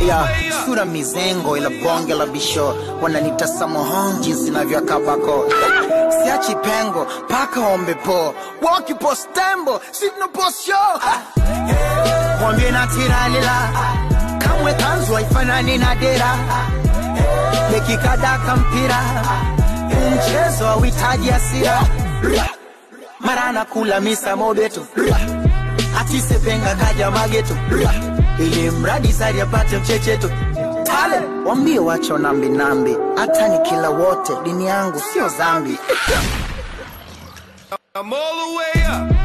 ya sura mizengo ila bonge la bisho wananita samohon jinsi navyakabako siachi pengo paka ombe po wakipostembo sitnoposho mwambie na tiralila kamwe kanzu haifanani na dera bekikadaka mpira mchezo hauhitaji hasira mara nakula misa mobeto atisepenga kaja mageto ili mradi sari apate mchecheto tale wambie wacho nambi nambi hata ni kila wote dini yangu sio zambi I'm all the way up.